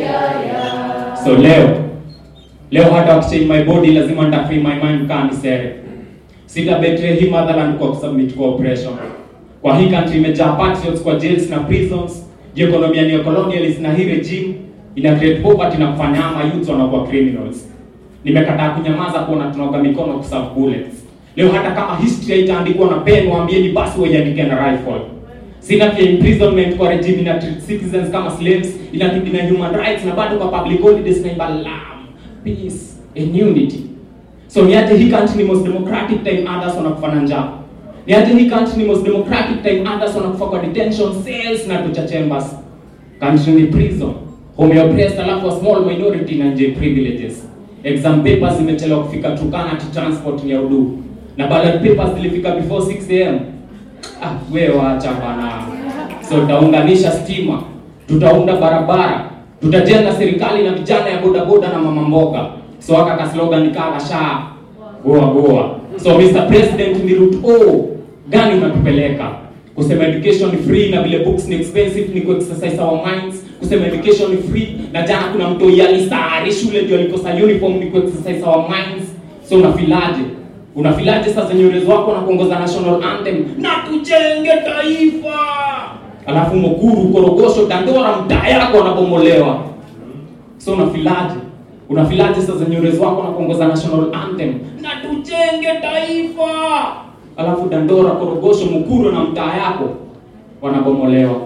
So leo leo hata wakichange my body lazima nitafree my mind kaa nisere. Sita betray hii motherland kwa kusubmit kwa oppression. Kwa hii country imejaa patriots kwa jails na prisons. Juu economy ni colonialist na hii regime ina create poverty na kufanya ama youth wanakuwa criminals. Nimekataa kunyamaza kuona tunaoga mikono kuserve bullets. Leo hata kama history haitaandikwa na pen, waambieni basi waiandike na rifle. Sina pia imprisonment kwa regime ina treat citizens kama slaves, ina na human rights na bado kwa public holidays na imba love, peace and unity. So niaje hii country ni most democratic time others wanakufa na njaa. Niaje hii country ni most democratic time others wanakufa kwa detention cells na torture chambers. Country ni prison. Home ya oppressed alafu a small minority na nje privileges. Exam papers zimechelewa kufika Turkana to transport ni ya udu. Na ballot papers zilifika before 6 am. Ah, wewe waacha bana. So tutaunganisha stima, tutaunda barabara, tutajenga serikali na vijana ya bodaboda na mama mboga. So aka ka slogan kaa sha goa goa. So Mr President, ni route O gani unatupeleka? Kusema education ni free na vile books ni expensive ni ku-exercise our minds. Kusema education ni free na jana kuna mtu yalisari shule ndio alikosa uniform ni ku-exercise our minds. So unafilaje? Unafilaje sasa nywele wako na kuongoza national anthem na tujenge taifa, alafu Mukuru, Korogosho, Dandora mtaa yako wanabomolewa. So unafilaje? Unafilaje sasa nywele wako na kuongoza national anthem na tujenge taifa, alafu Dandora, Korogosho, Mukuru na mtaa yako wanabomolewa.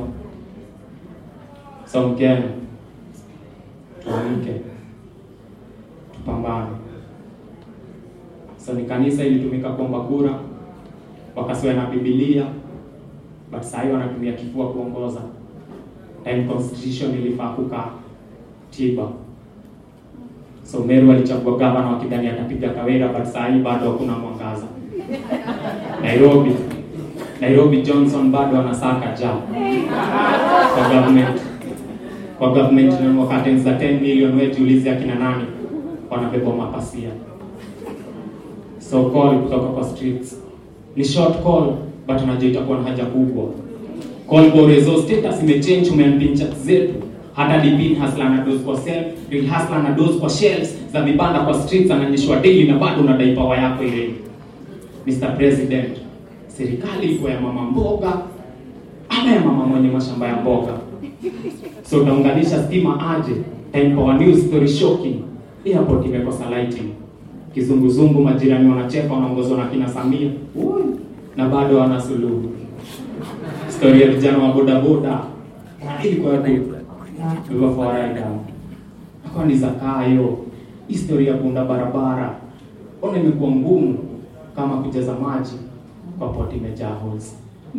So Mkenya, tuamke, tupambane. So ni kanisa ilitumika kuomba kura, wakasiwa na Biblia, but sasa hivi wanatumia kifua kuongoza. Time constitution ilifaa kukaa tiba. So Meru alichagua gavana wakidhani atapiga Kawira, but sasa hivi bado hakuna mwangaza. Nairobi, Nairobi Johnson bado anasaka ja kwa government kwa government na wakati za 10 million wewe jiulize akina nani wanabeba mapasia so call kutoka kwa streets ni short call but unajua itakuwa na haja kubwa call borezo status imechange umeampin chat zetu hata dipin hasla na dose kwa self real hasla na dose kwa shelves za vibanda kwa streets ananyeshwa daily na bado unadai power yako ile Mr President serikali iko ya mama mboga ama ya mama mwenye mashamba ya mboga so utaunganisha stima aje time power news story shocking airport imekosa lighting kizunguzungu, majirani wanacheka, wanaongozwa na kina Samia Ui, na bado wana suluhu. Story ya vijana wa bodaboda na ilikuwa ya River Florida akawa ni zakayo. Historia ya kuunda barabara ona imekuwa ngumu kama kujaza maji kwa poti imejaa holes.